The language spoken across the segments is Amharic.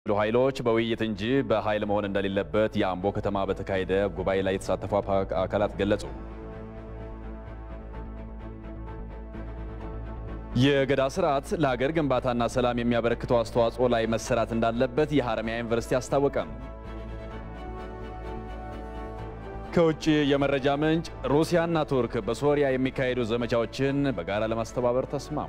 ኃይሎች በውይይት እንጂ በኃይል መሆን እንደሌለበት የአምቦ ከተማ በተካሄደ ጉባኤ ላይ የተሳተፉ አካላት ገለጹ። የገዳ ስርዓት ለሀገር ግንባታና ሰላም የሚያበረክተው አስተዋጽኦ ላይ መሰራት እንዳለበት የሐረማያ ዩኒቨርሲቲ አስታወቀ። ከውጭ የመረጃ ምንጭ ሩሲያና ቱርክ በሶሪያ የሚካሄዱ ዘመቻዎችን በጋራ ለማስተባበር ተስማሙ።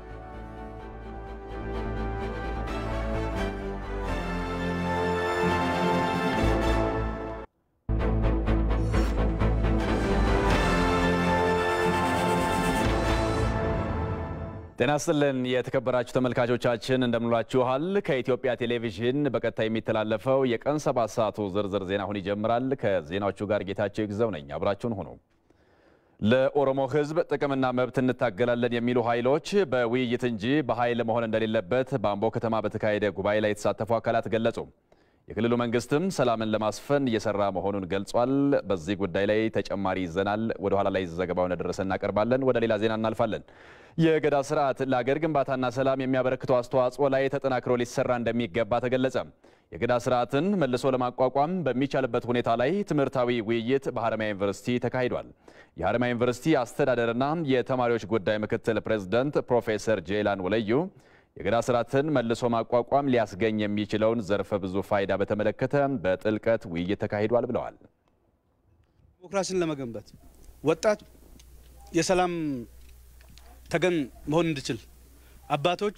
ጤና ይስጥልን የተከበራችሁ ተመልካቾቻችን እንደምንላችኋል። ከኢትዮጵያ ቴሌቪዥን በቀጥታ የሚተላለፈው የቀን ሰባት ሰዓቱ ዝርዝር ዜና አሁን ይጀምራል። ከዜናዎቹ ጋር ጌታቸው ይግዘው ነኝ። አብራችሁን ሁኑ። ለኦሮሞ ሕዝብ ጥቅምና መብት እንታገላለን የሚሉ ኃይሎች በውይይት እንጂ በኃይል መሆን እንደሌለበት በአምቦ ከተማ በተካሄደ ጉባኤ ላይ የተሳተፉ አካላት ገለጹ። የክልሉ መንግስትም ሰላምን ለማስፈን እየሰራ መሆኑን ገልጿል። በዚህ ጉዳይ ላይ ተጨማሪ ይዘናል። ወደ ኋላ ላይ ዘገባውን ደረሰ እናቀርባለን። ወደ ሌላ ዜና እናልፋለን። የገዳ ስርዓት ለአገር ግንባታና ሰላም የሚያበረክተው አስተዋጽኦ ላይ ተጠናክሮ ሊሰራ እንደሚገባ ተገለጸ። የገዳ ስርዓትን መልሶ ለማቋቋም በሚቻልበት ሁኔታ ላይ ትምህርታዊ ውይይት በሐረማያ ዩኒቨርሲቲ ተካሂዷል። የሐረማያ ዩኒቨርሲቲ አስተዳደርና የተማሪዎች ጉዳይ ምክትል ፕሬዝዳንት ፕሮፌሰር ጄላን ወለዩ የገዳ ስርዓትን መልሶ ማቋቋም ሊያስገኝ የሚችለውን ዘርፈ ብዙ ፋይዳ በተመለከተ በጥልቀት ውይይት ተካሂዷል ብለዋል። ዲሞክራሲን ለመገንባት ወጣት የሰላም ተገን መሆን እንዲችል አባቶች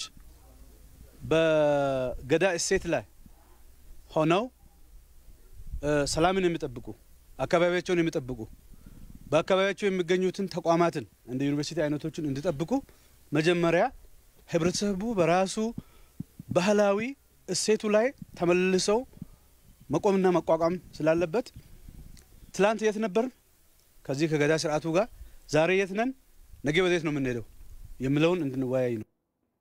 በገዳ እሴት ላይ ሆነው ሰላምን የሚጠብቁ አካባቢያቸውን የሚጠብቁ በአካባቢያቸው የሚገኙትን ተቋማትን እንደ ዩኒቨርሲቲ አይነቶችን እንዲጠብቁ መጀመሪያ ህብረተሰቡ በራሱ ባህላዊ እሴቱ ላይ ተመልሰው መቆምና መቋቋም ስላለበት ትላንት የት ነበር? ከዚህ ከገዳ ስርዓቱ ጋር ዛሬ የት ነን? ነገ ወዴት ነው የምንሄደው የሚለውን እንድንወያይ ነው።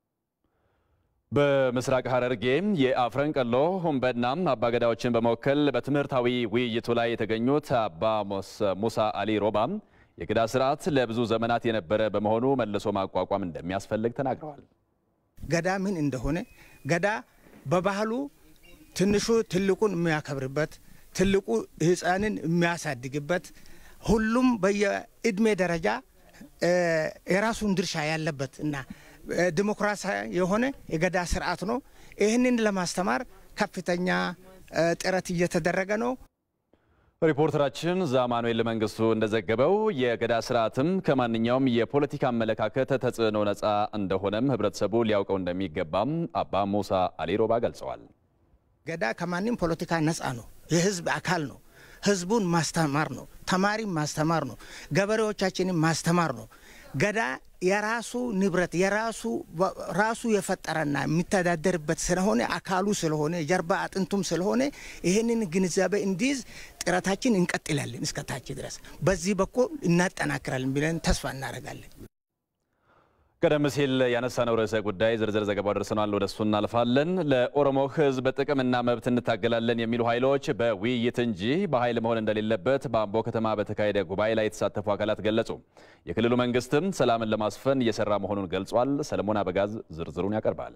በምስራቅ ሐረርጌ የአፍረንቀሎ ሁንበና አባገዳዎችን በመወከል በትምህርታዊ ውይይቱ ላይ የተገኙት አባ ሙሳ አሊ ሮባ የገዳ ስርዓት ለብዙ ዘመናት የነበረ በመሆኑ መልሶ ማቋቋም እንደሚያስፈልግ ተናግረዋል። ገዳ ምን እንደሆነ ገዳ በባህሉ ትንሹ ትልቁን የሚያከብርበት፣ ትልቁ ሕፃንን የሚያሳድግበት፣ ሁሉም በየእድሜ ደረጃ የራሱን ድርሻ ያለበት እና ዲሞክራሲያዊ የሆነ የገዳ ስርዓት ነው። ይህንን ለማስተማር ከፍተኛ ጥረት እየተደረገ ነው። ሪፖርተራችን ዛማኑኤል መንግስቱ እንደዘገበው የገዳ ስርዓትም ከማንኛውም የፖለቲካ አመለካከት ተጽዕኖ ነፃ እንደሆነም ህብረተሰቡ ሊያውቀው እንደሚገባም አባ ሙሳ አሊሮባ ገልጸዋል። ገዳ ከማንም ፖለቲካ ነፃ ነው። የህዝብ አካል ነው። ህዝቡን ማስተማር ነው። ተማሪም ማስተማር ነው። ገበሬዎቻችንን ማስተማር ነው። ገዳ የራሱ ንብረት የራሱ ራሱ የፈጠረና የሚተዳደርበት ስለሆነ አካሉ ስለሆነ የጀርባ አጥንቱም ስለሆነ ይህንን ግንዛቤ እንዲይዝ ጥረታችን እንቀጥላለን እስከታች ድረስ በዚህ በኩል እናጠናክራለን ብለን ተስፋ እናደርጋለን። ቀደም ሲል ያነሳነው ርዕሰ ጉዳይ ዝርዝር ዘገባው ደርሰናል። ወደ እሱ እናልፋለን። ለኦሮሞ ህዝብ ጥቅምና መብት እንታገላለን የሚሉ ኃይሎች በውይይት እንጂ በኃይል መሆን እንደሌለበት በአምቦ ከተማ በተካሄደ ጉባኤ ላይ የተሳተፉ አካላት ገለጹ። የክልሉ መንግስትም ሰላምን ለማስፈን እየሰራ መሆኑን ገልጿል። ሰለሞን አበጋዝ ዝርዝሩን ያቀርባል።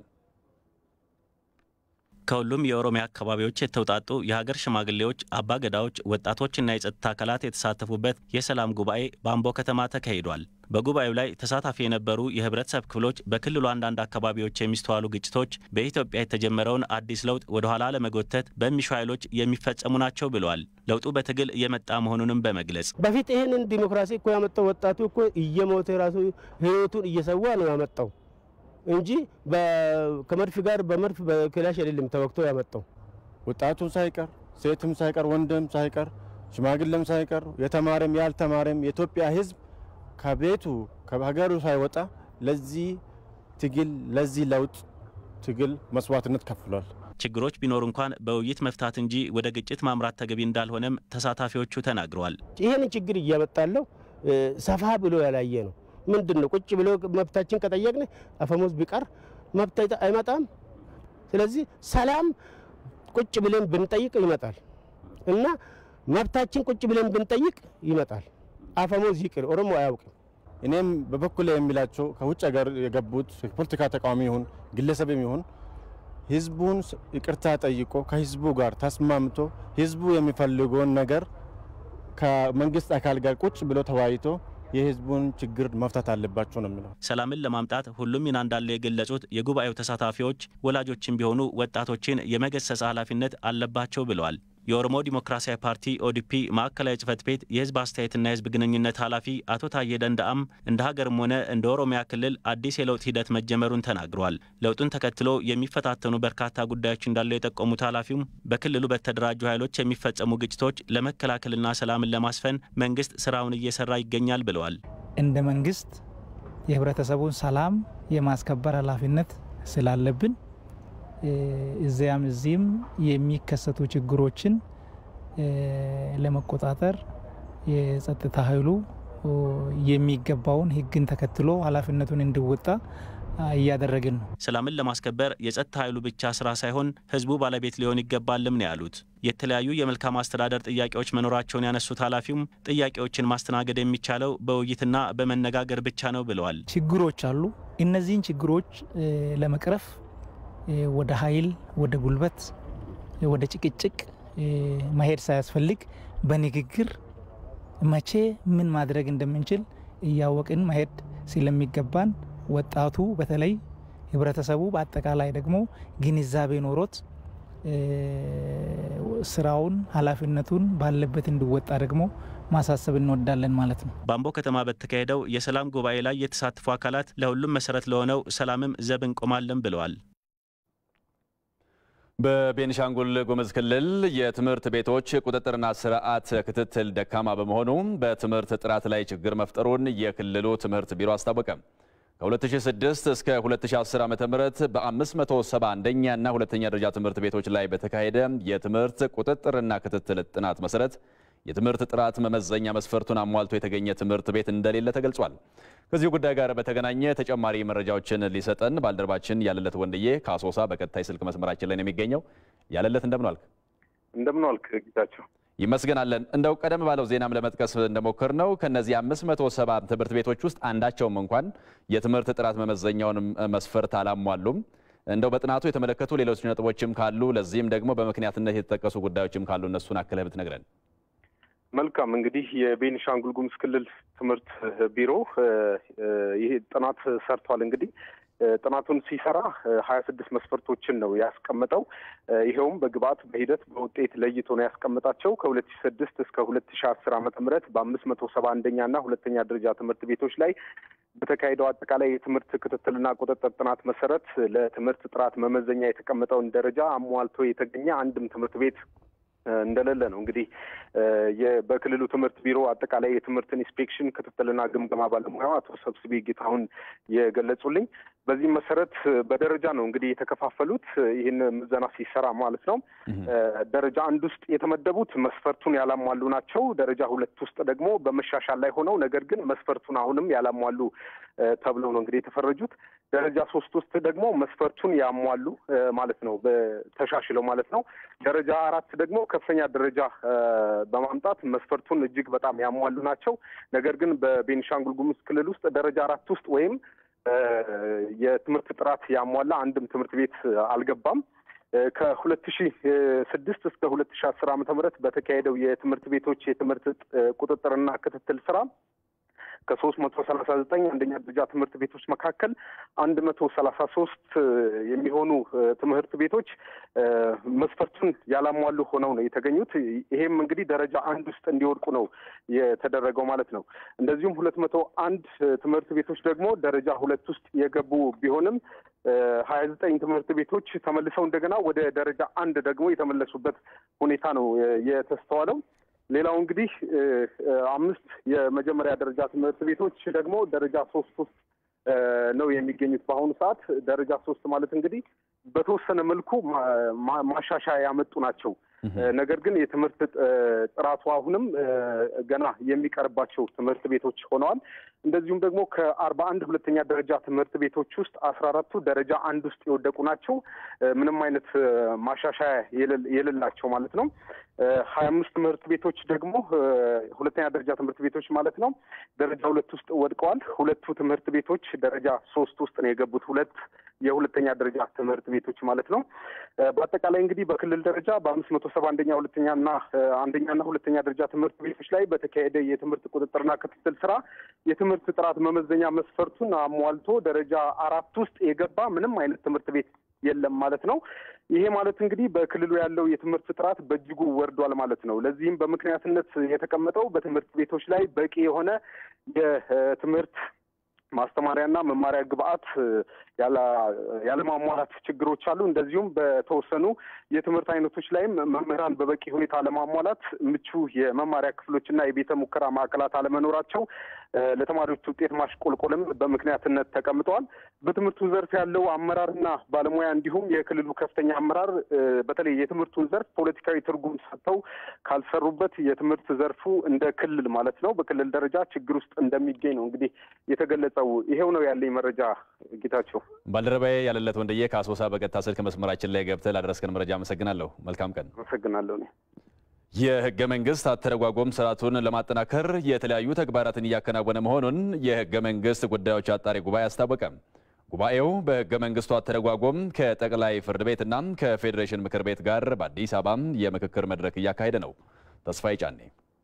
ከሁሉም የኦሮሚያ አካባቢዎች የተውጣጡ የሀገር ሽማግሌዎች፣ አባገዳዎች፣ ወጣቶችና የጸጥታ አካላት የተሳተፉበት የሰላም ጉባኤ በአምቦ ከተማ ተካሂዷል። በጉባኤው ላይ ተሳታፊ የነበሩ የህብረተሰብ ክፍሎች በክልሉ አንዳንድ አካባቢዎች የሚስተዋሉ ግጭቶች በኢትዮጵያ የተጀመረውን አዲስ ለውጥ ወደኋላ ለመጎተት በሚሹ ኃይሎች የሚፈጸሙ ናቸው ብለዋል። ለውጡ በትግል እየመጣ መሆኑንም በመግለጽ በፊት ይህንን ዲሞክራሲ እኮ ያመጣው ወጣቱ እኮ እየሞተ ራሱ ህይወቱን እየሰዋ ነው ያመጣው እንጂ ከመድፍ ጋር በመድፍ በክላሽ አይደለም ተወግቶ ያመጣው። ወጣቱም ሳይቀር ሴትም ሳይቀር ወንድም ሳይቀር ሽማግሌም ሳይቀር የተማረም ያልተማረም የኢትዮጵያ ህዝብ ከቤቱ ከሀገሩ ሳይወጣ ለዚህ ትግል ለዚህ ለውጥ ትግል መስዋዕትነት ከፍሏል። ችግሮች ቢኖሩ እንኳን በውይይት መፍታት እንጂ ወደ ግጭት ማምራት ተገቢ እንዳልሆነም ተሳታፊዎቹ ተናግረዋል። ይህን ችግር እያመጣለው ሰፋ ብሎ ያላየ ነው። ምንድን ነው ቁጭ ብሎ መብታችን ከጠየቅን አፈሙዝ ቢቀር መብት አይመጣም። ስለዚህ ሰላም ቁጭ ብለን ብንጠይቅ ይመጣል እና መብታችን ቁጭ ብለን ብንጠይቅ ይመጣል። አፈሙዝ ይቅር፣ ኦሮሞ አያውቅም። እኔም በበኩል የሚላቸው ከውጭ ሀገር የገቡት የፖለቲካ ተቃዋሚ ይሁን ግለሰብም ይሁን ህዝቡን ይቅርታ ጠይቆ ከህዝቡ ጋር ተስማምቶ ህዝቡ የሚፈልገውን ነገር ከመንግስት አካል ጋር ቁጭ ብሎ ተወያይቶ የህዝቡን ችግር መፍታት አለባቸው ነው የሚለው። ሰላምን ለማምጣት ሁሉም ሚና እንዳለው የገለጹት የጉባኤው ተሳታፊዎች ወላጆችን ቢሆኑ ወጣቶችን የመገሰጽ ኃላፊነት አለባቸው ብለዋል። የኦሮሞ ዲሞክራሲያዊ ፓርቲ ኦዲፒ ማዕከላዊ ጽህፈት ቤት የህዝብ አስተያየትና የህዝብ ግንኙነት ኃላፊ አቶ ታዬ ደንዳአም እንደ ሀገርም ሆነ እንደ ኦሮሚያ ክልል አዲስ የለውጥ ሂደት መጀመሩን ተናግረዋል። ለውጡን ተከትሎ የሚፈታተኑ በርካታ ጉዳዮች እንዳሉ የጠቆሙት ኃላፊውም በክልሉ በተደራጁ ኃይሎች የሚፈጸሙ ግጭቶች ለመከላከልና ሰላምን ለማስፈን መንግስት ስራውን እየሰራ ይገኛል ብለዋል። እንደ መንግስት የህብረተሰቡን ሰላም የማስከበር ኃላፊነት ስላለብን እዚያም እዚህም የሚከሰቱ ችግሮችን ለመቆጣጠር የጸጥታ ኃይሉ የሚገባውን ህግን ተከትሎ ኃላፊነቱን እንዲወጣ እያደረግን ነው። ሰላምን ለማስከበር የጸጥታ ኃይሉ ብቻ ስራ ሳይሆን ህዝቡ ባለቤት ሊሆን ይገባልም ነው ያሉት። የተለያዩ የመልካም አስተዳደር ጥያቄዎች መኖራቸውን ያነሱት ኃላፊውም ጥያቄዎችን ማስተናገድ የሚቻለው በውይይትና በመነጋገር ብቻ ነው ብለዋል። ችግሮች አሉ። እነዚህን ችግሮች ለመቅረፍ ወደ ኃይል፣ ወደ ጉልበት፣ ወደ ጭቅጭቅ መሄድ ሳያስፈልግ በንግግር መቼ ምን ማድረግ እንደምንችል እያወቅን መሄድ ስለሚገባን ወጣቱ በተለይ ህብረተሰቡ በአጠቃላይ ደግሞ ግንዛቤ ኖሮት ስራውን ኃላፊነቱን ባለበት እንዲወጣ ደግሞ ማሳሰብ እንወዳለን ማለት ነው። በአምቦ ከተማ በተካሄደው የሰላም ጉባኤ ላይ የተሳተፉ አካላት ለሁሉም መሰረት ለሆነው ሰላምም ዘብ እንቆማለን ብለዋል። በቤኒሻንጉል ጉሙዝ ክልል የትምህርት ቤቶች ቁጥጥርና ስርዓት ክትትል ደካማ በመሆኑ በትምህርት ጥራት ላይ ችግር መፍጠሩን የክልሉ ትምህርት ቢሮ አስታወቀ። ከ2006 እስከ 2010 ዓ.ም በ571ኛ እና ሁለተኛ ደረጃ ትምህርት ቤቶች ላይ በተካሄደ የትምህርት ቁጥጥርና ክትትል ጥናት መሰረት የትምህርት ጥራት መመዘኛ መስፈርቱን አሟልቶ የተገኘ ትምህርት ቤት እንደሌለ ተገልጿል። ከዚሁ ጉዳይ ጋር በተገናኘ ተጨማሪ መረጃዎችን ሊሰጠን ባልደረባችን ያለለት ወንድዬ ከአሶሳ በቀጥታ ስልክ መስመራችን ላይ ነው የሚገኘው። ያለለት እንደምን ዋልክ? እንደምን ዋልክ ጌታቸው? ይመስገናለን። እንደው ቀደም ባለው ዜናም ለመጥቀስ እንደሞከር ነው ከነዚህ 570 ትምህርት ቤቶች ውስጥ አንዳቸውም እንኳን የትምህርት ጥራት መመዘኛውን መስፈርት አላሟሉም። እንደው በጥናቱ የተመለከቱ ሌሎች ነጥቦችም ካሉ ለዚህም ደግሞ በምክንያትነት የተጠቀሱ ጉዳዮችም ካሉ እነሱን አክለህ ብትነግረን። መልካም እንግዲህ የቤኒሻንጉል ጉሙዝ ክልል ትምህርት ቢሮ ይሄ ጥናት ሰርቷል። እንግዲህ ጥናቱን ሲሰራ ሀያ ስድስት መስፈርቶችን ነው ያስቀመጠው። ይኸውም በግብአት በሂደት በውጤት ለይቶ ነው ያስቀመጣቸው ከሁለት ሺ ስድስት እስከ ሁለት ሺ አስር ዓመተ ምህረት በአምስት መቶ ሰባ አንደኛ እና ሁለተኛ ደረጃ ትምህርት ቤቶች ላይ በተካሄደው አጠቃላይ የትምህርት ክትትልና ቁጥጥር ጥናት መሰረት ለትምህርት ጥራት መመዘኛ የተቀመጠውን ደረጃ አሟልቶ የተገኘ አንድም ትምህርት ቤት እንደሌለ ነው እንግዲህ በክልሉ ትምህርት ቢሮ አጠቃላይ የትምህርት ኢንስፔክሽን ክትትልና ግምገማ ባለሙያው አቶ ሰብስቤ ጌታሁን የገለጹልኝ። በዚህም መሰረት በደረጃ ነው እንግዲህ የተከፋፈሉት ይህን ምዘና ሲሰራ ማለት ነው። ደረጃ አንድ ውስጥ የተመደቡት መስፈርቱን ያላሟሉ ናቸው። ደረጃ ሁለት ውስጥ ደግሞ በመሻሻል ላይ ሆነው ነገር ግን መስፈርቱን አሁንም ያላሟሉ ተብለው ነው እንግዲህ የተፈረጁት። ደረጃ ሶስት ውስጥ ደግሞ መስፈርቱን ያሟሉ ማለት ነው ተሻሽለው ማለት ነው። ደረጃ አራት ደግሞ ከፍተኛ ደረጃ በማምጣት መስፈርቱን እጅግ በጣም ያሟሉ ናቸው። ነገር ግን በቤኒሻንጉል ጉሙዝ ክልል ውስጥ ደረጃ አራት ውስጥ ወይም የትምህርት ጥራት ያሟላ አንድም ትምህርት ቤት አልገባም። ከሁለት ሺ ስድስት እስከ ሁለት ሺ አስር ዓመተ ምህረት በተካሄደው የትምህርት ቤቶች የትምህርት ቁጥጥርና ክትትል ስራ ከሶስት መቶ ሰላሳ ዘጠኝ አንደኛ ደረጃ ትምህርት ቤቶች መካከል አንድ መቶ ሰላሳ ሶስት የሚሆኑ ትምህርት ቤቶች መስፈርቱን ያላሟሉ ሆነው ነው የተገኙት። ይሄም እንግዲህ ደረጃ አንድ ውስጥ እንዲወድቁ ነው የተደረገው ማለት ነው። እንደዚሁም ሁለት መቶ አንድ ትምህርት ቤቶች ደግሞ ደረጃ ሁለት ውስጥ የገቡ ቢሆንም ሀያ ዘጠኝ ትምህርት ቤቶች ተመልሰው እንደገና ወደ ደረጃ አንድ ደግሞ የተመለሱበት ሁኔታ ነው የተስተዋለው። ሌላው እንግዲህ አምስት የመጀመሪያ ደረጃ ትምህርት ቤቶች ደግሞ ደረጃ ሶስት ውስጥ ነው የሚገኙት በአሁኑ ሰዓት። ደረጃ ሶስት ማለት እንግዲህ በተወሰነ መልኩ ማሻሻያ ያመጡ ናቸው። ነገር ግን የትምህርት ጥራቱ አሁንም ገና የሚቀርባቸው ትምህርት ቤቶች ሆነዋል። እንደዚሁም ደግሞ ከአርባ አንድ ሁለተኛ ደረጃ ትምህርት ቤቶች ውስጥ አስራ አራቱ ደረጃ አንድ ውስጥ የወደቁ ናቸው። ምንም አይነት ማሻሻያ የሌላቸው ማለት ነው። ሀያ አምስት ትምህርት ቤቶች ደግሞ ሁለተኛ ደረጃ ትምህርት ቤቶች ማለት ነው ደረጃ ሁለት ውስጥ ወድቀዋል። ሁለቱ ትምህርት ቤቶች ደረጃ ሶስት ውስጥ ነው የገቡት። ሁለት የሁለተኛ ደረጃ ትምህርት ቤቶች ማለት ነው። በአጠቃላይ እንግዲህ በክልል ደረጃ በአምስት መቶ ሰባ አንደኛ ሁለተኛና አንደኛና ሁለተኛ ደረጃ ትምህርት ቤቶች ላይ በተካሄደ የትምህርት ቁጥጥርና ክትትል ስራ የትምህርት ጥራት መመዘኛ መስፈርቱን አሟልቶ ደረጃ አራት ውስጥ የገባ ምንም አይነት ትምህርት ቤት የለም ማለት ነው። ይሄ ማለት እንግዲህ በክልሉ ያለው የትምህርት ጥራት በእጅጉ ወርዷል ማለት ነው። ለዚህም በምክንያትነት የተቀመጠው በትምህርት ቤቶች ላይ በቂ የሆነ የትምህርት ማስተማሪያና መማሪያ ግብአት ያለማሟላት ችግሮች አሉ። እንደዚሁም በተወሰኑ የትምህርት አይነቶች ላይም መምህራን በበቂ ሁኔታ አለማሟላት፣ ምቹ የመማሪያ ክፍሎችና የቤተ ሙከራ ማዕከላት አለመኖራቸው ለተማሪዎች ውጤት ማሽቆልቆልም በምክንያትነት ተቀምጠዋል። በትምህርቱ ዘርፍ ያለው አመራርና ባለሙያ እንዲሁም የክልሉ ከፍተኛ አመራር በተለይ የትምህርቱን ዘርፍ ፖለቲካዊ ትርጉም ሰጥተው ካልሰሩበት የትምህርት ዘርፉ እንደ ክልል ማለት ነው በክልል ደረጃ ችግር ውስጥ እንደሚገኝ ነው እንግዲህ የተገለጸው። ይሄው ነው ያለኝ መረጃ ጌታቸው። ባልደረባዬ ያለለት ወንድዬ ከአሶሳ በቀጥታ ስልክ መስመራችን ላይ ገብተህ ላደረስከን መረጃ አመሰግናለሁ። መልካም ቀን። አመሰግናለሁ። የህገ መንግስት አተረጓጎም ስርዓቱን ለማጠናከር የተለያዩ ተግባራትን እያከናወነ መሆኑን የህገ መንግስት ጉዳዮች አጣሪ ጉባኤ አስታወቀ። ጉባኤው በህገ መንግስቱ አተረጓጎም ከጠቅላይ ፍርድ ቤትና ከፌዴሬሽን ምክር ቤት ጋር በአዲስ አበባ የምክክር መድረክ እያካሄደ ነው። ተስፋዬ ጫኔ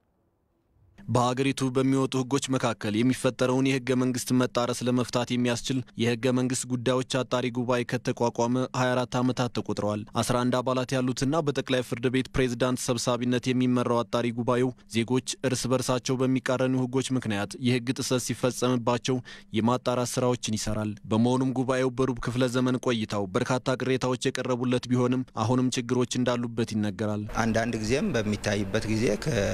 በሀገሪቱ በሚወጡ ህጎች መካከል የሚፈጠረውን የህገ መንግስት መጣረስ ለመፍታት የሚያስችል የህገ መንግስት ጉዳዮች አጣሪ ጉባኤ ከተቋቋመ 24 ዓመታት ተቆጥረዋል። 11 አባላት ያሉትና በጠቅላይ ፍርድ ቤት ፕሬዝዳንት ሰብሳቢነት የሚመራው አጣሪ ጉባኤው ዜጎች እርስ በርሳቸው በሚቃረኑ ህጎች ምክንያት የህግ ጥሰት ሲፈጸምባቸው የማጣራት ስራዎችን ይሰራል። በመሆኑም ጉባኤው በሩብ ክፍለ ዘመን ቆይታው በርካታ ቅሬታዎች የቀረቡለት ቢሆንም አሁንም ችግሮች እንዳሉበት ይነገራል። አንዳንድ ጊዜም በሚታይበት ጊዜ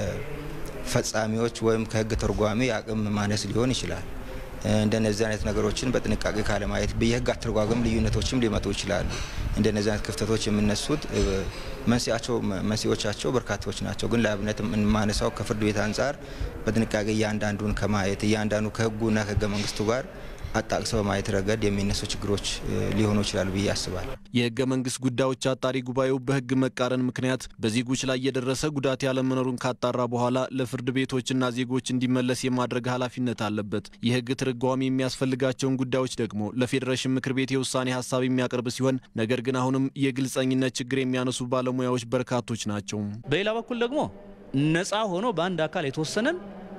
ፈጻሚዎች ወይም ከህግ ተርጓሚ የአቅም ማነስ ሊሆን ይችላል። እንደነዚህ አይነት ነገሮችን በጥንቃቄ ካለማየት የህግ አተረጓጎም ልዩነቶችም ሊመጡ ይችላሉ። እንደነዚህ አይነት ክፍተቶች የሚነሱት መንስኤያቸው መንስኤዎቻቸው በርካታዎች ናቸው። ግን ለአብነት የማነሳው ከፍርድ ቤት አንጻር በጥንቃቄ እያንዳንዱን ከማየት እያንዳንዱ ከህጉና ከህገ መንግስቱ ጋር አጣቅሰው በማየት ረገድ የሚነሱ ችግሮች ሊሆኑ ይችላሉ ብዬ አስባለሁ። የህገ መንግስት ጉዳዮች አጣሪ ጉባኤው በህግ መቃረን ምክንያት በዜጎች ላይ የደረሰ ጉዳት ያለመኖሩን ካጣራ በኋላ ለፍርድ ቤቶችና ዜጎች እንዲመለስ የማድረግ ኃላፊነት አለበት። የህግ ትርጓሜ የሚያስፈልጋቸውን ጉዳዮች ደግሞ ለፌዴሬሽን ምክር ቤት የውሳኔ ሀሳብ የሚያቀርብ ሲሆን ነገር ግን አሁንም የግልጸኝነት ችግር የሚያነሱ ባለሙያዎች በርካቶች ናቸው። በሌላ በኩል ደግሞ ነፃ ሆኖ በአንድ አካል የተወሰነን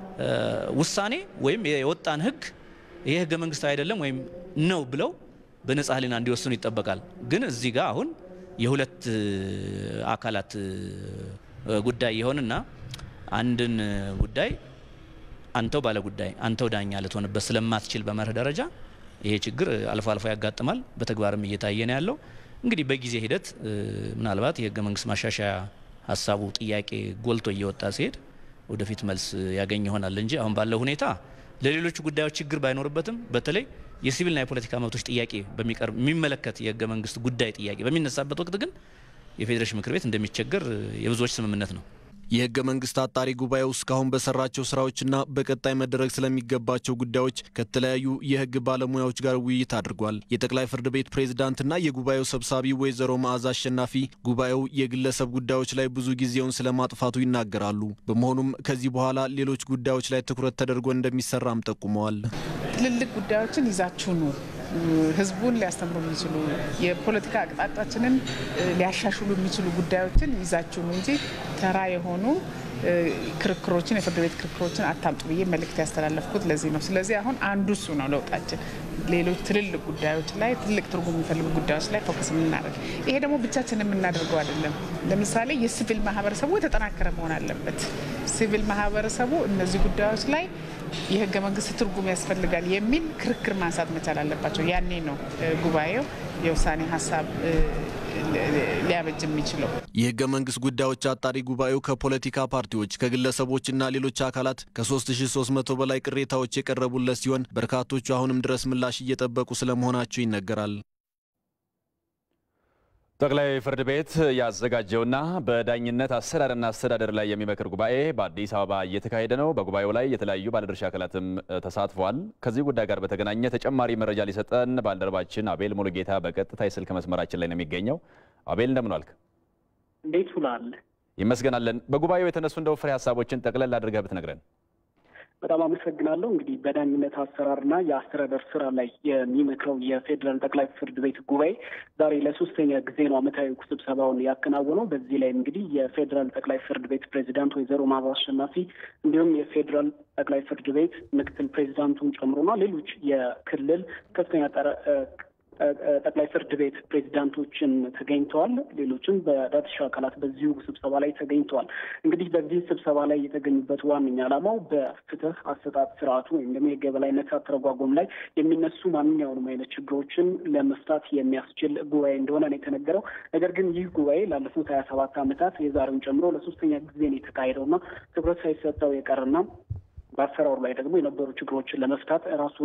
ውሳኔ ወይም የወጣን ህግ ይሄ ህገ መንግስታዊ አይደለም ወይም ነው ብለው በነጻ ህሊና እንዲወስኑ ይጠበቃል። ግን እዚህ ጋር አሁን የሁለት አካላት ጉዳይ የሆንና አንድን ጉዳይ አንተው ባለ ጉዳይ አንተው ዳኛ ልትሆንበት ስለማትችል በመርህ ደረጃ ይሄ ችግር አልፎ አልፎ ያጋጥማል። በተግባርም እየታየ ነው ያለው። እንግዲህ በጊዜ ሂደት ምናልባት የህገ መንግስት ማሻሻያ ሀሳቡ ጥያቄ ጎልቶ እየወጣ ሲሄድ ወደፊት መልስ ያገኝ ይሆናል እንጂ አሁን ባለው ሁኔታ ለሌሎቹ ጉዳዮች ችግር ባይኖርበትም በተለይ የሲቪልና የፖለቲካ መብቶች ጥያቄ በሚቀርብ የሚመለከት የህገ መንግስት ጉዳይ ጥያቄ በሚነሳበት ወቅት ግን የፌዴሬሽን ምክር ቤት እንደሚቸገር የብዙዎች ስምምነት ነው። የህገ መንግስት አጣሪ ጉባኤው እስካሁን በሰራቸው ስራዎችና በቀጣይ መደረግ ስለሚገባቸው ጉዳዮች ከተለያዩ የህግ ባለሙያዎች ጋር ውይይት አድርጓል። የጠቅላይ ፍርድ ቤት ፕሬዝዳንትና የጉባኤው ሰብሳቢ ወይዘሮ መዓዛ አሸናፊ ጉባኤው የግለሰብ ጉዳዮች ላይ ብዙ ጊዜውን ስለማጥፋቱ ይናገራሉ። በመሆኑም ከዚህ በኋላ ሌሎች ጉዳዮች ላይ ትኩረት ተደርጎ እንደሚሰራም ጠቁመዋል። ትልልቅ ጉዳዮችን ይዛችሁ ነው ህዝቡን ሊያስተምሩ የሚችሉ የፖለቲካ አቅጣጫችንን ሊያሻሽሉ የሚችሉ ጉዳዮችን ይዛችሁ ነው እንጂ ተራ የሆኑ ክርክሮችን የፍርድ ቤት ክርክሮችን አታምጡ ብዬ መልእክት ያስተላለፍኩት ለዚህ ነው። ስለዚህ አሁን አንዱ እሱ ነው ለውጣችን። ሌሎች ትልልቅ ጉዳዮች ላይ ትልቅ ትርጉም የሚፈልጉ ጉዳዮች ላይ ፎከስ የምናደርግ ይሄ ደግሞ ብቻችን የምናደርገው አይደለም። ለምሳሌ የሲቪል ማህበረሰቡ የተጠናከረ መሆን አለበት። ሲቪል ማህበረሰቡ እነዚህ ጉዳዮች ላይ የህገ መንግስት ትርጉም ያስፈልጋል የሚል ክርክር ማንሳት መቻል አለባቸው። ያኔ ነው ጉባኤው የውሳኔ ሀሳብ ሊያበጅ የሚችለው። የህገ መንግስት ጉዳዮች አጣሪ ጉባኤው ከፖለቲካ ፓርቲዎች ከግለሰቦችና ሌሎች አካላት ከ3300 በላይ ቅሬታዎች የቀረቡለት ሲሆን በርካቶቹ አሁንም ድረስ ምላሽ እየጠበቁ ስለመሆናቸው ይነገራል። ጠቅላይ ፍርድ ቤት ያዘጋጀውና በዳኝነት አሰራርና አስተዳደር ላይ የሚመክር ጉባኤ በአዲስ አበባ እየተካሄደ ነው። በጉባኤው ላይ የተለያዩ ባለድርሻ አካላትም ተሳትፈዋል። ከዚህ ጉዳይ ጋር በተገናኘ ተጨማሪ መረጃ ሊሰጠን ባልደረባችን አቤል ሙሉጌታ በቀጥታ የስልክ መስመራችን ላይ ነው የሚገኘው። አቤል እንደምን ዋልክ? እንዴት ውላል? ይመስገናለን። በጉባኤው የተነሱ እንደው ፍሬ ሀሳቦችን ጠቅለል አድርገህ ብትነግረን። በጣም አመሰግናለሁ። እንግዲህ በዳኝነት አሰራርና የአስተዳደር ስራ ላይ የሚመክረው የፌዴራል ጠቅላይ ፍርድ ቤት ጉባኤ ዛሬ ለሶስተኛ ጊዜ ነው ዓመታዊ ስብሰባውን ያከናወነው። በዚህ ላይ እንግዲህ የፌዴራል ጠቅላይ ፍርድ ቤት ፕሬዚዳንት ወይዘሮ መዓዛ አሸናፊ እንዲሁም የፌዴራል ጠቅላይ ፍርድ ቤት ምክትል ፕሬዚዳንቱን ጨምሮና ሌሎች የክልል ከፍተኛ ጠቅላይ ፍርድ ቤት ፕሬዚዳንቶችን ተገኝተዋል። ሌሎችም በባለድርሻ አካላት በዚሁ ስብሰባ ላይ ተገኝተዋል። እንግዲህ በዚህ ስብሰባ ላይ የተገኙበት ዋነኛ ዓላማው በፍትህ አሰጣጥ ስርዓቱ ወይም ደግሞ የህግ የበላይነት አተረጓጎም ላይ የሚነሱ ማንኛውንም አይነት ችግሮችን ለመፍታት የሚያስችል ጉባኤ እንደሆነ ነው የተነገረው። ነገር ግን ይህ ጉባኤ ላለፉት ሀያ ሰባት ዓመታት የዛሬውን ጨምሮ ለሶስተኛ ጊዜ ነው የተካሄደውና ትኩረት ሳይሰጠው የቀረና በአሰራሩ ላይ ደግሞ የነበሩ ችግሮችን ለመፍታት ራሱን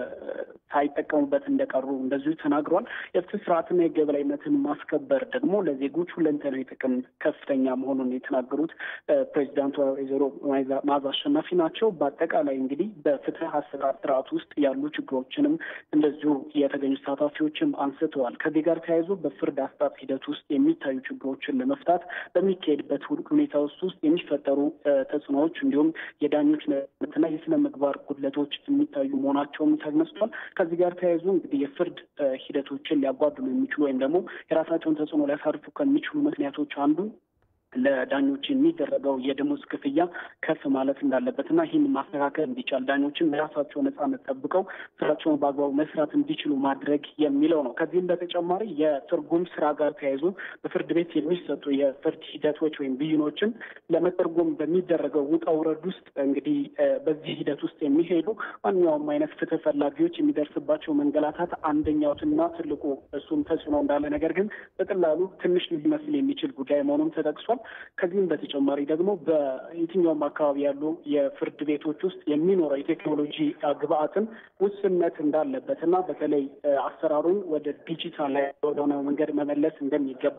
ሳይጠቀሙበት እንደቀሩ እንደዚሁ ተናግሯል። የፍትህ ስርዓትና የህግ የበላይነትን ማስከበር ደግሞ ለዜጎች ሁለንተናዊ ጥቅም ከፍተኛ መሆኑን የተናገሩት ፕሬዚዳንቱ ወይዘሮ መዓዛ አሸናፊ ናቸው። በአጠቃላይ እንግዲህ በፍትህ አሰራር ስርዓት ውስጥ ያሉ ችግሮችንም እንደዚሁ የተገኙ ተሳታፊዎችም አንስተዋል። ከዚህ ጋር ተያይዞ በፍርድ አሰጣጥ ሂደት ውስጥ የሚታዩ ችግሮችን ለመፍታት በሚካሄድበት ሁኔታ ውስጥ ውስጥ የሚፈጠሩ ተጽዕኖዎች እንዲሁም የዳኞች እና የስነ ምግባር ጉድለቶች የሚታዩ መሆናቸውም ተነስቷል። ከዚህ ጋር ተያይዞ እንግዲህ የፍርድ ሂደቶችን ሊያጓድሉ የሚችሉ ወይም ደግሞ የራሳቸውን ተጽዕኖ ሊያሳርፉ ከሚችሉ ምክንያቶች አንዱ ለዳኞች የሚደረገው የደሞዝ ክፍያ ከፍ ማለት እንዳለበት እና ይህን ማስተካከል እንዲቻል ዳኞችን የራሳቸው ነጻነት ጠብቀው ስራቸውን በአግባቡ መስራት እንዲችሉ ማድረግ የሚለው ነው። ከዚህም በተጨማሪ የትርጉም ስራ ጋር ተያይዞ በፍርድ ቤት የሚሰጡ የፍርድ ሂደቶች ወይም ብይኖችን ለመተርጎም በሚደረገው ውጣ ውረድ ውስጥ እንግዲህ በዚህ ሂደት ውስጥ የሚሄዱ ማንኛውም አይነት ፍትህ ፈላጊዎች የሚደርስባቸው መንገላታት አንደኛውና ትልቁ እሱም ተጽዕኖ እንዳለ ነገር ግን በቀላሉ ትንሽ ሊመስል የሚችል ጉዳይ መሆኑም ተጠቅሷል። ከዚህም በተጨማሪ ደግሞ በየትኛውም አካባቢ ያሉ የፍርድ ቤቶች ውስጥ የሚኖረው የቴክኖሎጂ ግብአትን ውስንነት እንዳለበት እና በተለይ አሰራሩን ወደ ዲጂታል ላይ ወደሆነ መንገድ መመለስ እንደሚገባ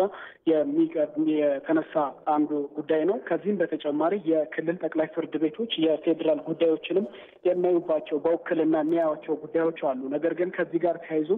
የተነሳ አንዱ ጉዳይ ነው። ከዚህም በተጨማሪ የክልል ጠቅላይ ፍርድ ቤቶች የፌዴራል ጉዳዮችንም የሚያዩባቸው በውክልና የሚያዩቸው ጉዳዮች አሉ። ነገር ግን ከዚህ ጋር ተያይዞ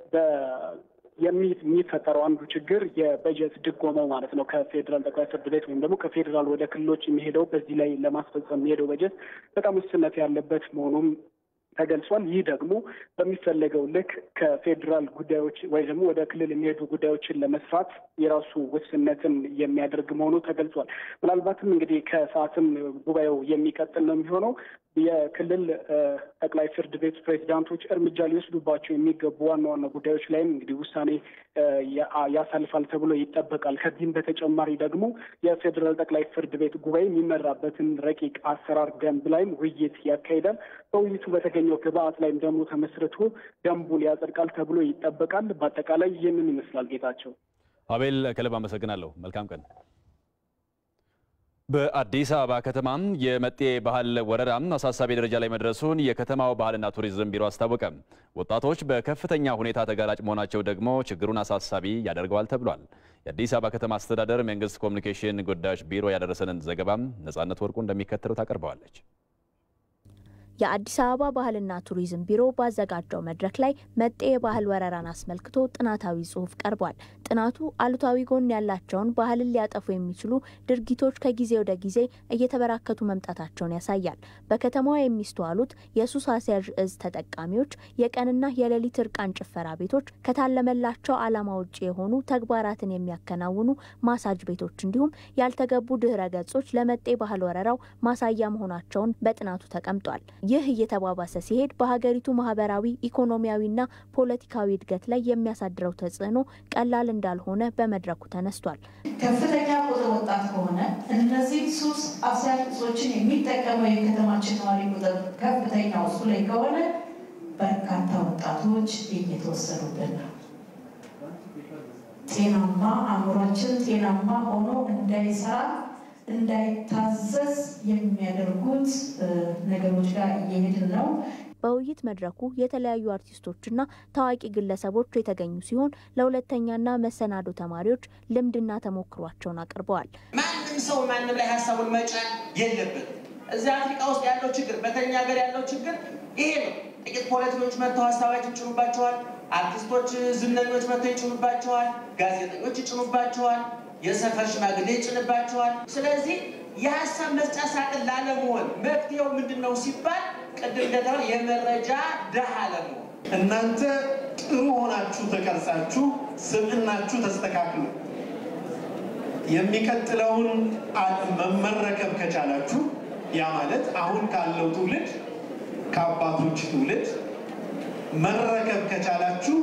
የሚፈጠረው አንዱ ችግር የበጀት ድጎማው ማለት ነው። ከፌዴራል ጠቅላይ ፍርድ ቤት ወይም ደግሞ ከፌዴራል ወደ ክልሎች የሚሄደው በዚህ ላይ ለማስፈጸም የሚሄደው በጀት በጣም ውስንነት ያለበት መሆኑም ተገልጿል። ይህ ደግሞ በሚፈለገው ልክ ከፌዴራል ጉዳዮች ወይ ደግሞ ወደ ክልል የሚሄዱ ጉዳዮችን ለመስራት የራሱ ውስንነትን የሚያደርግ መሆኑ ተገልጿል። ምናልባትም እንግዲህ ከሰዓትም ጉባኤው የሚቀጥል ነው የሚሆነው የክልል ጠቅላይ ፍርድ ቤት ፕሬዚዳንቶች እርምጃ ሊወስዱባቸው የሚገቡ ዋና ዋና ጉዳዮች ላይም እንግዲህ ውሳኔ ያሳልፋል ተብሎ ይጠበቃል። ከዚህም በተጨማሪ ደግሞ የፌዴራል ጠቅላይ ፍርድ ቤት ጉባኤ የሚመራበትን ረቂቅ አሰራር ደንብ ላይም ውይይት ያካሂዳል። በውይይቱ በተገኘው ግብአት ላይም ደግሞ ተመስርቶ ደንቡን ያጸድቃል ተብሎ ይጠበቃል። በአጠቃላይ ይህንን ይመስላል። ጌታቸው አቤል፣ ከልብ አመሰግናለሁ። መልካም ቀን። በአዲስ አበባ ከተማ የመጤ ባህል ወረራ አሳሳቢ ደረጃ ላይ መድረሱን የከተማው ባህልና ቱሪዝም ቢሮ አስታወቀ። ወጣቶች በከፍተኛ ሁኔታ ተጋላጭ መሆናቸው ደግሞ ችግሩን አሳሳቢ ያደርገዋል ተብሏል። የአዲስ አበባ ከተማ አስተዳደር መንግስት ኮሚኒኬሽን ጉዳዮች ቢሮ ያደረሰንን ዘገባም ነጻነት ወርቁ እንደሚከተለው ታቀርበዋለች። የአዲስ አበባ ባህልና ቱሪዝም ቢሮ ባዘጋጀው መድረክ ላይ መጤ የባህል ወረራን አስመልክቶ ጥናታዊ ጽሑፍ ቀርቧል። ጥናቱ አሉታዊ ጎን ያላቸውን ባህልን ሊያጠፉ የሚችሉ ድርጊቶች ከጊዜ ወደ ጊዜ እየተበራከቱ መምጣታቸውን ያሳያል። በከተማዋ የሚስተዋሉት የሱስ አስያዥ እጽ ተጠቃሚዎች፣ የቀንና የሌሊት እርቃን ጭፈራ ቤቶች፣ ከታለመላቸው ዓላማ ውጭ የሆኑ ተግባራትን የሚያከናውኑ ማሳጅ ቤቶች እንዲሁም ያልተገቡ ድህረ ገጾች ለመጤ ባህል ወረራው ማሳያ መሆናቸውን በጥናቱ ተቀምጧል። ይህ እየተባባሰ ሲሄድ በሀገሪቱ ማህበራዊ፣ ኢኮኖሚያዊና ፖለቲካዊ እድገት ላይ የሚያሳድረው ተጽዕኖ ቀላል እንዳልሆነ በመድረኩ ተነስቷል። ከፍተኛ ቁጥር ወጣት ከሆነ እነዚህ ሱስ አስያዥ እጾችን የሚጠቀመው የከተማችን ነዋሪ ቁጥር ከፍተኛ እሱ ላይ ከሆነ በርካታ ወጣቶች እየተወሰዱብን ነው። ጤናማ አእምሯችን ጤናማ ሆኖ እንዳይሰራ እንዳይታዘዝ የሚያደርጉት ነገሮች ጋር እየሄድን ነው። በውይይት መድረኩ የተለያዩ አርቲስቶችና ታዋቂ ግለሰቦች የተገኙ ሲሆን ለሁለተኛና መሰናዶ ተማሪዎች ልምድና ተሞክሯቸውን አቅርበዋል። ማንም ሰው ማንም ላይ ሀሳቡን መጫን የለብን። እዚህ አፍሪካ ውስጥ ያለው ችግር፣ በተኛ ሀገር ያለው ችግር ይሄ ነው። ጥቂት ፖለቲከኞች መጥተው ሀሳባችን ይጭኑባቸዋል። አርቲስቶች፣ ዝነኞች መጥተው ይጭኑባቸዋል። ጋዜጠኞች ይጭኑባቸዋል። የሰፈር ሽማግሌ ይጭንባቸዋል። ስለዚህ የሀሳብ መስጫ ሳጥን ላለመሆን መፍትሄው ምንድን ነው ሲባል ቅድም እንደተባለ የመረጃ ድሃ አለመሆን እናንተ ጥሩ ሆናችሁ ተቀርጻችሁ ስብዕናችሁ ተስተካክሎ የሚቀጥለውን መመረከብ ከቻላችሁ ያ ማለት አሁን ካለው ትውልድ ከአባቶች ትውልድ መረከብ ከቻላችሁ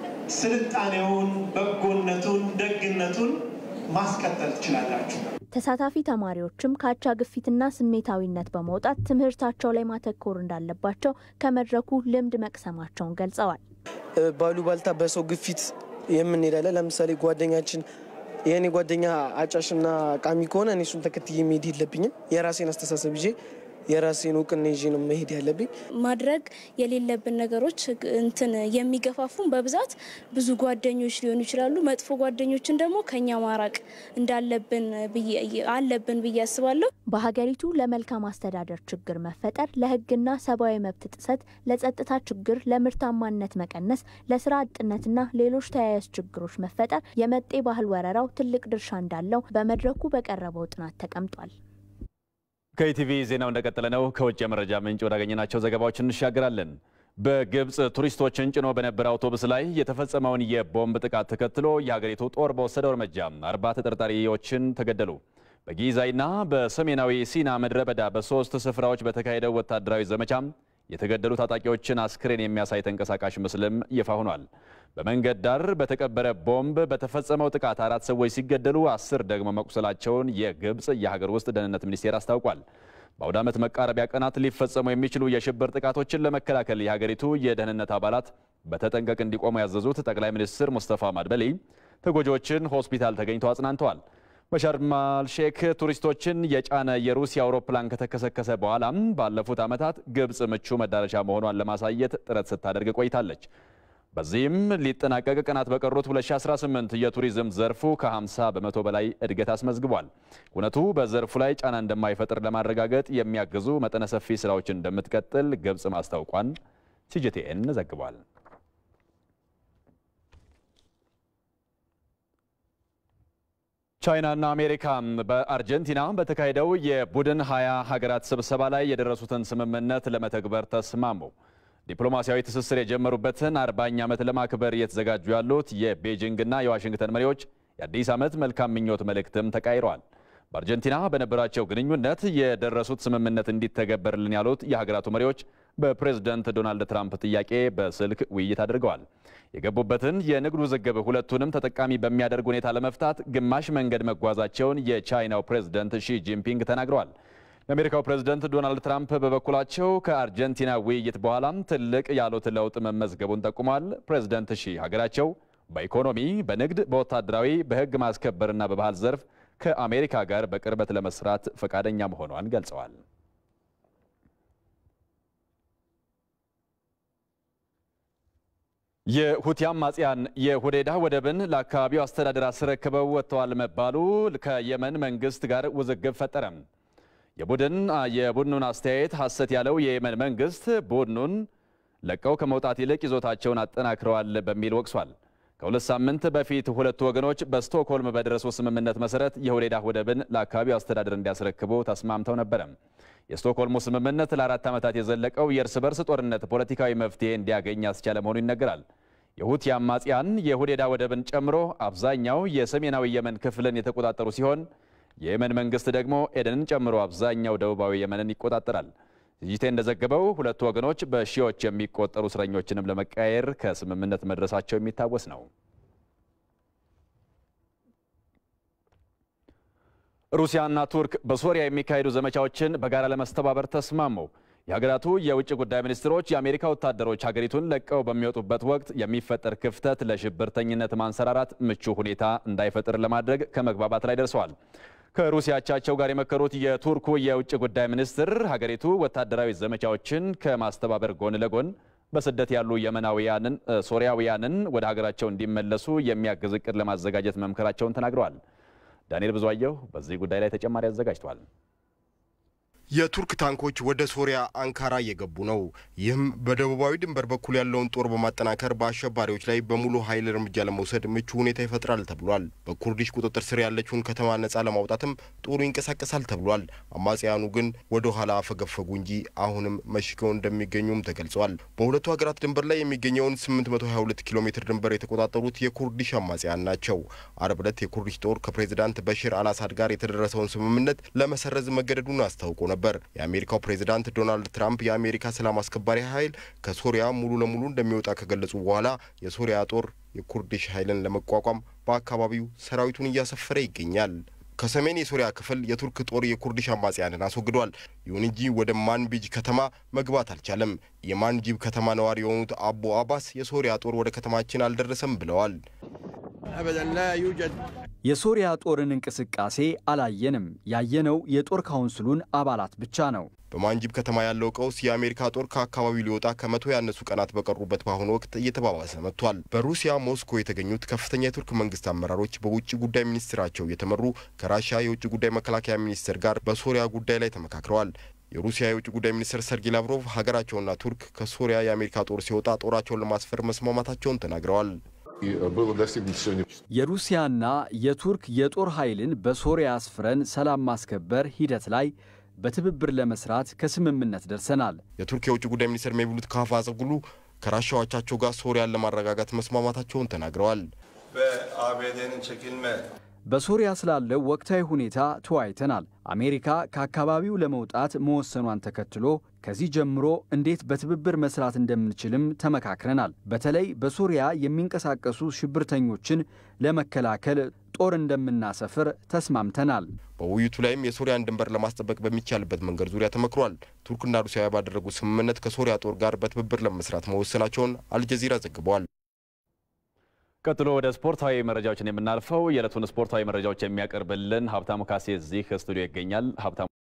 ስልጣኔውን፣ በጎነቱን፣ ደግነቱን ማስቀጠል ትችላላችሁ። ተሳታፊ ተማሪዎችም ከአቻ ግፊትና ስሜታዊነት በመውጣት ትምህርታቸው ላይ ማተኮር እንዳለባቸው ከመድረኩ ልምድ መቅሰማቸውን ገልጸዋል። ባሉባልታ በሰው ግፊት የምንሄዳለን። ለምሳሌ ጓደኛችን የእኔ ጓደኛ አጫሽና ቃሚ ከሆነ እኔ እሱን ተከትዬ መሄድ የለብኝም። የራሴን አስተሳሰብ ይዤ የራሴን እውቅና ይዤ ነው መሄድ ያለብኝ። ማድረግ የሌለብን ነገሮች እንትን የሚገፋፉን በብዛት ብዙ ጓደኞች ሊሆኑ ይችላሉ። መጥፎ ጓደኞችን ደግሞ ከኛ ማራቅ እንዳለብን አለብን ብዬ አስባለሁ። በሀገሪቱ ለመልካም አስተዳደር ችግር መፈጠር፣ ለሕግና ሰብአዊ መብት ጥሰት፣ ለጸጥታ ችግር፣ ለምርታማነት መቀነስ፣ ለስራ አጥነትና ሌሎች ተያያዥ ችግሮች መፈጠር የመጤ ባህል ወረራው ትልቅ ድርሻ እንዳለው በመድረኩ በቀረበው ጥናት ተቀምጧል። ከኢቲቪ ዜናው እንደቀጠለ ነው። ከውጭ የመረጃ ምንጭ ወዳገኘናቸው ዘገባዎች እንሻገራለን። በግብፅ ቱሪስቶችን ጭኖ በነበረ አውቶቡስ ላይ የተፈጸመውን የቦምብ ጥቃት ተከትሎ የሀገሪቱ ጦር በወሰደው እርምጃ አርባ ተጠርጣሪዎችን ተገደሉ። በጊዛይና በሰሜናዊ ሲና ምድረ በዳ በሶስት ስፍራዎች በተካሄደው ወታደራዊ ዘመቻ የተገደሉ ታጣቂዎችን አስክሬን የሚያሳይ ተንቀሳቃሽ ምስልም ይፋ ሆኗል። በመንገድ ዳር በተቀበረ ቦምብ በተፈጸመው ጥቃት አራት ሰዎች ሲገደሉ አስር ደግሞ መቁሰላቸውን የግብፅ የሀገር ውስጥ ደህንነት ሚኒስቴር አስታውቋል። በአውደ ዓመት መቃረቢያ ቀናት ሊፈጸሙ የሚችሉ የሽብር ጥቃቶችን ለመከላከል የሀገሪቱ የደህንነት አባላት በተጠንቀቅ እንዲቆሙ ያዘዙት ጠቅላይ ሚኒስትር ሙስተፋ ማድበሊ ተጎጂዎችን ሆስፒታል ተገኝተው አጽናንተዋል። በሻርማል ሼክ ቱሪስቶችን የጫነ የሩሲያ አውሮፕላን ከተከሰከሰ በኋላም ባለፉት ዓመታት ግብፅ ምቹ መዳረሻ መሆኗን ለማሳየት ጥረት ስታደርግ ቆይታለች። በዚህም ሊጠናቀቅ ቀናት በቀሩት 2018 የቱሪዝም ዘርፉ ከ50 በመቶ በላይ እድገት አስመዝግቧል። እውነቱ በዘርፉ ላይ ጫና እንደማይፈጥር ለማረጋገጥ የሚያግዙ መጠነ ሰፊ ስራዎችን እንደምትቀጥል ግብፅ ማስታውቋን ሲጂቲኤን ዘግቧል። ቻይናና አሜሪካ በአርጀንቲና በተካሄደው የቡድን ሀያ ሀገራት ስብሰባ ላይ የደረሱትን ስምምነት ለመተግበር ተስማሙ። ዲፕሎማሲያዊ ትስስር የጀመሩበትን አርባኛ ዓመት ለማክበር እየተዘጋጁ ያሉት የቤጂንግና የዋሽንግተን መሪዎች የአዲስ ዓመት መልካም ምኞት መልእክትም ተቃይረዋል። በአርጀንቲና በነበራቸው ግንኙነት የደረሱት ስምምነት እንዲተገበርልን ያሉት የሀገራቱ መሪዎች በፕሬዝደንት ዶናልድ ትራምፕ ጥያቄ በስልክ ውይይት አድርገዋል። የገቡበትን የንግድ ውዝግብ ሁለቱንም ተጠቃሚ በሚያደርግ ሁኔታ ለመፍታት ግማሽ መንገድ መጓዛቸውን የቻይናው ፕሬዝደንት ሺ ጂንፒንግ ተናግረዋል። የአሜሪካው ፕሬዝደንት ዶናልድ ትራምፕ በበኩላቸው ከአርጀንቲና ውይይት በኋላም ትልቅ ያሉት ለውጥ መመዝገቡን ጠቁሟል። ፕሬዝደንት ሺ ሀገራቸው በኢኮኖሚ፣ በንግድ፣ በወታደራዊ፣ በሕግ ማስከበርና በባህል ዘርፍ ከአሜሪካ ጋር በቅርበት ለመስራት ፈቃደኛ መሆኗን ገልጸዋል። የሁቲ አማጽያን የሁዴዳ ወደብን ለአካባቢው አስተዳደር አስረክበው ወጥተዋል መባሉ ከየመን መንግስት ጋር ውዝግብ ፈጠረ። የቡድን የቡድኑን አስተያየት ሐሰት ያለው የየመን መንግስት ቡድኑን ለቀው ከመውጣት ይልቅ ይዞታቸውን አጠናክረዋል በሚል ወቅሷል። ከሁለት ሳምንት በፊት ሁለቱ ወገኖች በስቶክሆልም በደረሱ ስምምነት መሰረት የሁዴዳ ወደብን ለአካባቢው አስተዳደር እንዲያስረክቡ ተስማምተው ነበረ። የስቶክሆልሙ ስምምነት ለአራት ዓመታት የዘለቀው የእርስ በርስ ጦርነት ፖለቲካዊ መፍትሄ እንዲያገኝ ያስቻለ መሆኑ ይነገራል። የሁቲ አማጽያን የሁዴዳ ወደብን ጨምሮ አብዛኛው የሰሜናዊ የመን ክፍልን የተቆጣጠሩ ሲሆን የየመን መንግስት ደግሞ ኤደንን ጨምሮ አብዛኛው ደቡባዊ የመንን ይቆጣጠራል። ዚጂቴ እንደዘገበው ሁለቱ ወገኖች በሺዎች የሚቆጠሩ እስረኞችንም ለመቀያየር ከስምምነት መድረሳቸው የሚታወስ ነው። ሩሲያና ቱርክ በሶሪያ የሚካሄዱ ዘመቻዎችን በጋራ ለመስተባበር ተስማሙ። የሀገራቱ የውጭ ጉዳይ ሚኒስትሮች የአሜሪካ ወታደሮች ሀገሪቱን ለቀው በሚወጡበት ወቅት የሚፈጠር ክፍተት ለሽብርተኝነት ማንሰራራት ምቹ ሁኔታ እንዳይፈጥር ለማድረግ ከመግባባት ላይ ደርሰዋል። ከሩሲያ አቻቸው ጋር የመከሩት የቱርኩ የውጭ ጉዳይ ሚኒስትር ሀገሪቱ ወታደራዊ ዘመቻዎችን ከማስተባበር ጎን ለጎን በስደት ያሉ የመናውያንን ሶሪያውያንን ወደ ሀገራቸው እንዲመለሱ የሚያግዝ እቅድ ለማዘጋጀት መምከራቸውን ተናግረዋል። ዳንኤል ብዙአየሁ በዚህ ጉዳይ ላይ ተጨማሪ አዘጋጅቷል። የቱርክ ታንኮች ወደ ሶሪያ አንካራ እየገቡ ነው። ይህም በደቡባዊ ድንበር በኩል ያለውን ጦር በማጠናከር በአሸባሪዎች ላይ በሙሉ ኃይል እርምጃ ለመውሰድ ምቹ ሁኔታ ይፈጥራል ተብሏል። በኩርዲሽ ቁጥጥር ስር ያለችውን ከተማ ነጻ ለማውጣትም ጦሩ ይንቀሳቀሳል ተብሏል። አማጽያኑ ግን ወደ ኋላ አፈገፈጉ እንጂ አሁንም መሽገው እንደሚገኙም ተገልጿል። በሁለቱ ሀገራት ድንበር ላይ የሚገኘውን 822 ኪሎ ሜትር ድንበር የተቆጣጠሩት የኩርዲሽ አማጽያን ናቸው። አርብ ዕለት የኩርዲሽ ጦር ከፕሬዚዳንት በሽር አልአሳድ ጋር የተደረሰውን ስምምነት ለመሰረዝ መገደዱን አስታውቆ ነበር። የአሜሪካው ፕሬዚዳንት ዶናልድ ትራምፕ የአሜሪካ ሰላም አስከባሪ ኃይል ከሶሪያ ሙሉ ለሙሉ እንደሚወጣ ከገለጹ በኋላ የሶሪያ ጦር የኩርዲሽ ኃይልን ለመቋቋም በአካባቢው ሰራዊቱን እያሰፈረ ይገኛል። ከሰሜን የሶሪያ ክፍል የቱርክ ጦር የኩርዲሽ አማጽያንን አስወግዷል። ይሁን እንጂ ወደ ማንቢጅ ከተማ መግባት አልቻለም። የማንጂብ ከተማ ነዋሪ የሆኑት አቡ አባስ የሶሪያ ጦር ወደ ከተማችን አልደረሰም ብለዋል። የሶሪያ ጦርን እንቅስቃሴ አላየንም። ያየነው የጦር ካውንስሉን አባላት ብቻ ነው። በማንጂብ ከተማ ያለው ቀውስ የአሜሪካ ጦር ከአካባቢው ሊወጣ ከመቶ ያነሱ ቀናት በቀሩበት በአሁኑ ወቅት እየተባባሰ መጥቷል። በሩሲያ ሞስኮ የተገኙት ከፍተኛ የቱርክ መንግስት አመራሮች በውጭ ጉዳይ ሚኒስትራቸው የተመሩ ከራሻ የውጭ ጉዳይ መከላከያ ሚኒስትር ጋር በሶሪያ ጉዳይ ላይ ተመካክረዋል። የሩሲያ የውጭ ጉዳይ ሚኒስትር ሰርጌይ ላቭሮቭ ሀገራቸውና ቱርክ ከሶሪያ የአሜሪካ ጦር ሲወጣ ጦራቸውን ለማስፈር መስማማታቸውን ተናግረዋል። የሩሲያና የቱርክ የጦር ኃይልን በሶሪያ አስፍረን ሰላም ማስከበር ሂደት ላይ በትብብር ለመስራት ከስምምነት ደርሰናል። የቱርክ የውጭ ጉዳይ ሚኒስትር ሜቭሉት ካፋዘጉሉ ከራሻዎቻቸው ጋር ሶሪያን ለማረጋጋት መስማማታቸውን ተናግረዋል። በሶሪያ ስላለው ወቅታዊ ሁኔታ ተወያይተናል። አሜሪካ ከአካባቢው ለመውጣት መወሰኗን ተከትሎ ከዚህ ጀምሮ እንዴት በትብብር መስራት እንደምንችልም ተመካክረናል። በተለይ በሶሪያ የሚንቀሳቀሱ ሽብርተኞችን ለመከላከል ጦር እንደምናሰፍር ተስማምተናል። በውይይቱ ላይም የሶሪያን ድንበር ለማስጠበቅ በሚቻልበት መንገድ ዙሪያ ተመክሯል። ቱርክና ሩሲያ ባደረጉት ስምምነት ከሶሪያ ጦር ጋር በትብብር ለመስራት መወሰናቸውን አልጀዚራ ዘግቧል። ቀጥሎ ወደ ስፖርታዊ መረጃዎችን የምናልፈው የዕለቱን ስፖርታዊ መረጃዎች የሚያቀርብልን ሀብታሙ ካሴ እዚህ ስቱዲዮ ይገኛል። ሀብታሙ